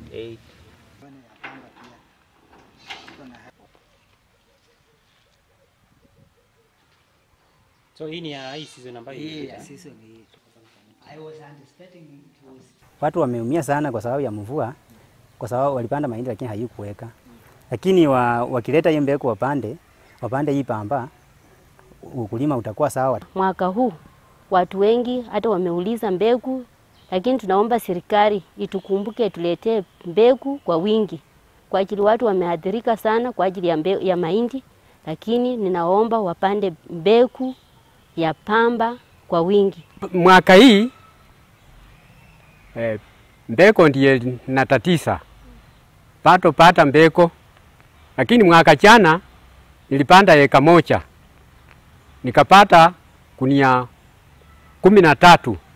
8 So hii ni ya hii season ambayo ilipita. Watu wameumia sana kwa sababu ya mvua, kwa sababu walipanda mahindi lakini haikuweka. Lakini wa, wakileta hiyo mbegu wapande, wapande hii pamba, ukulima utakuwa sawa. Mwaka huu watu wengi hata wameuliza mbegu, lakini tunaomba serikali itukumbuke, tuletee mbegu kwa wingi, kwa ajili watu wameathirika sana kwa ajili ya, mbe, ya mahindi, lakini ninaomba wapande mbegu ya pamba kwa wingi. Mwaka hii eh, mbeko ndiye natatisa pato pata mbeko, lakini mwaka jana nilipanda eka moja nikapata kunia kumi na tatu